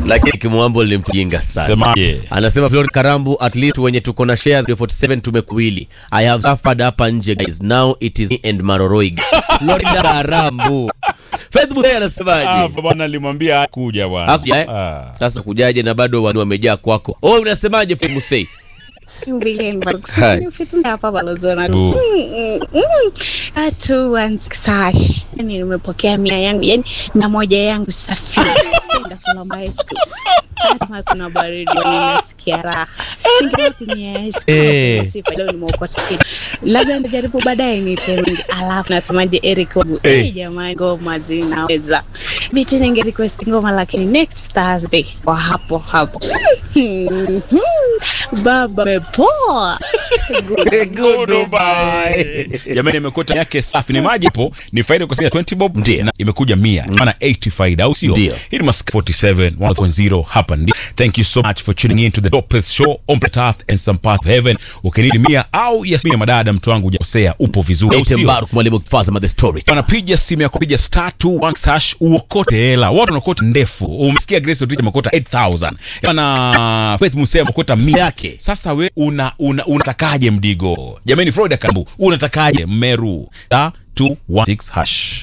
lakini kimwambo ni mtu jinga sana Semaje? anasema Florida Karambu at least wenye tuko na shares 47 tumekuwili I have suffered hapa nje guys now it is me and Maroroig Florida Karambu Faith Musei Ah, anasemaje bwana alimwambia kuja bwana. Hakuja, eh? Ah. Sasa kujaje na bado wanu wamejaa kwako oh unasemaje Faith Musei Jubileen Hai. Barks. hapa balozona Bu. tatu sash yani nimepokea mia yangu yani na moja yangu safi Kwenda kula maisku kama kuna baridi ninasikia raha ningewa kunyia ice Eh. cream sifa leo nimeokota kitu labda nitajaribu baadaye nitemingi alafu nasemaje Eric wangu Eh. eh jamani ngoma zinaweza biti ninge request ngoma lakini next Thursday kwa hapo hapo baba mepoa Goodbye. Jamani imekota yake safi ni maji po ni faida kwa sababu 20 bob Ndiyo. na imekuja 100 maana 80 faida au sio Ndiyo. hii ni mask 47 1.0 hapa ndi thank you so much for tuning in to the dopest show on planet earth and some part of heaven ukinili mia au yasmini madada mtu wangu hujakosea upo vizuri au Ete sio Mbaruk mwalimu Fazama the story wanapiga simu ya kupiga star 2 hash uokote hela watu wanakota ndefu umesikia grace Odrich amekota 8000 na faith musea amekota 100 Yake. sasa we una, una, unatakaje mdigo jamani florida karibu unatakaje mmeru star 216 hash